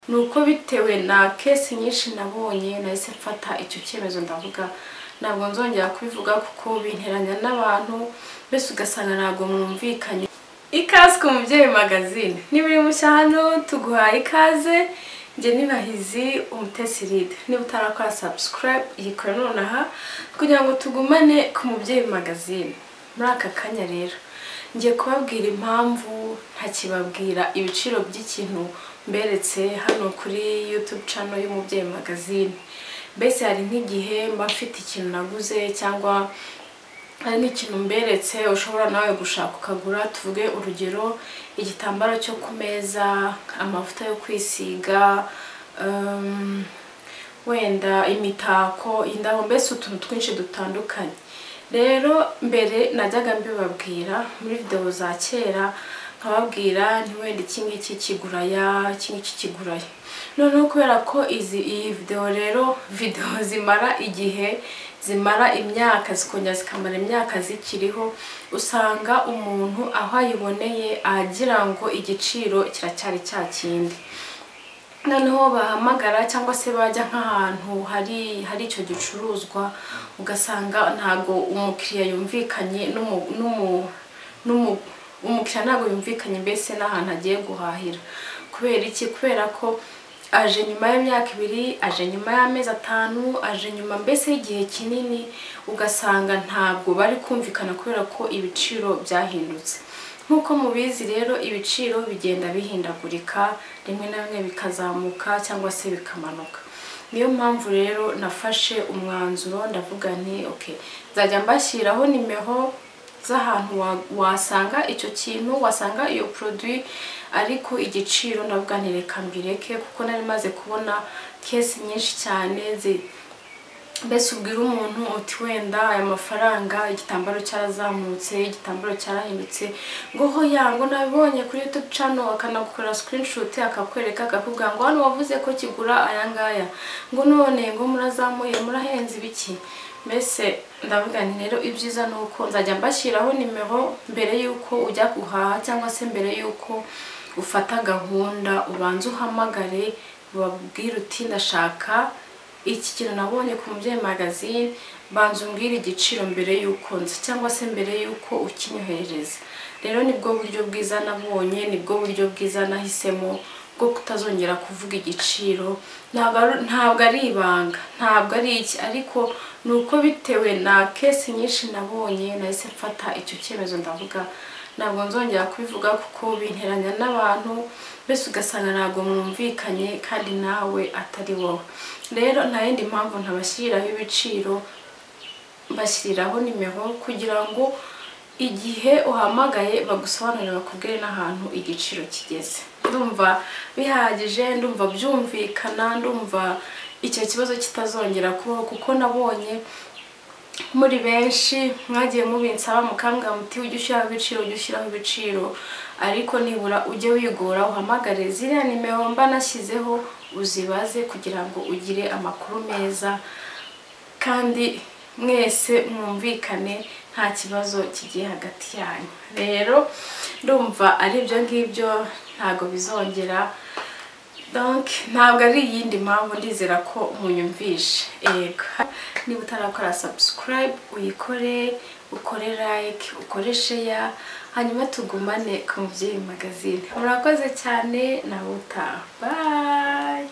ni uko bitewe na kesi nyinshi nabonye nahise mfata icyo cyemezo ndavuga ntabwo nzongera kubivuga kuko binteranya n'abantu mbese ugasanga ntabwo mwumvikanye ikaze ku mubyeyi magazine nibiri mushya hano tuguhaye ikaze njye ninahizi umutesi ride niba utarakora sabusikarayibu yikora nonaha kugira ngo tugumane ku mubyeyi magazine muri aka kanya rero ngiye kubabwira impamvu ntakibabwira ibiciro by'ikintu mberetse hano kuri yutube cano y'umubyeyi magazine mbese hari nk'igihe mba mfite ikintu naguze cyangwa hari n'ikintu mberetse ushobora nawe gushaka ukagura tuvuge urugero igitambaro cyo ku meza amavuta yo kwisiga um, wenda imitako indabo mbese utuntu twinshi dutandukanye rero mbere najyaga mbibabwira muri videwo za kera nkababwira ntiwenda iki ngiki kiguraya iki ngiki kiguraya noneho kubera ko izi iyi videwo rero videwo zimara igihe zimara imyaka zikongera zikamara imyaka zikiriho usanga umuntu aho ayiboneye agira ngo igiciro kiracyari cya kindi noneho bahamagara cyangwa se bajya nk'ahantu hari hari icyo gicuruzwa ugasanga ntabwo umukiriya yumvikanye umukiriya ntabwo yumvikanye mbese n'ahantu agiye guhahira kubera iki kubera ko aje nyuma y'imyaka ibiri aje nyuma y'amezi atanu aje nyuma mbese y'igihe kinini ugasanga ntabwo bari kumvikana kubera ko ibiciro byahindutse nk'uko mubizi rero ibiciro bigenda bihindagurika rimwe na rimwe bikazamuka cyangwa se bikamanuka niyo mpamvu rero nafashe umwanzuro ndavuga nti oke nzajya mbashyiraho nimero z'ahantu wasanga icyo kintu wasanga iyo poroduwi ariko igiciro ndavuga ntireka mbireke kuko nari maze kubona kesi nyinshi cyane mbese ubwira umuntu uti wenda aya mafaranga igitambaro cyarazamutse igitambaro cyarahindutse ngo hoya ngo nabibonye kuri yutube cano akanagukorera sikirinishuti akakwereka akakubwira ngo hano wavuze ko kigura aya ngaya ngo none ngo murazamuye murahenze ibiki mbese ndavuga nti rero ibyiza ni uko nzajya mbashyiraho nimero mbere y'uko ujya guhaha cyangwa se mbere y'uko ufata gahunda ubanza uhamagare ubabwire uti ndashaka iki kintu nabonye ku mubyeyi magazine banza umbwire igiciro mbere y'uko nzi cyangwa se mbere y'uko ukinyohereza rero nibwo buryo bwiza nabonye nibwo buryo bwiza nahisemo bwo kutazongera kuvuga igiciro ntabwo ari ibanga ntabwo ari iki ariko ni uko bitewe na kesi nyinshi nabonye nahise mfata icyo cyemezo ndavuga ntabwo nzongera kubivuga kuko binteranya n'abantu mbese ugasanga ntabwo mwumvikanye kandi nawe atari wowe rero nta yindi mpamvu ntabashyiriraho ibiciro mbashyiriraho nimero kugira ngo igihe uhamagaye bagusobanurire bakubwire n'ahantu igiciro kigeze ndumva bihagije ndumva byumvikana ndumva icyo kibazo kitazongera kubaho kuko nabonye muri benshi mwagiye mubinsaba mukambwa muti ujye ushyiraho ibiciro ujye ushyiraho ibiciro ariko nibura ujye wigora uhamagare ziriya nimero mba nashyizeho uzibaze kugira ngo ugire amakuru meza kandi mwese mwumvikane nta kibazo kigiye hagati yanyu rero ndumva ari ibyo ngibyo ntabwo bizongera ntabwo ari iyindi mpamvu ndizera ko munyumvishe yego niba utarakora sabusikarayibu uyikore ukore like ukore sheya hanyuma tugumane ku mubyeyi magazine murakoze cyane nawe utaha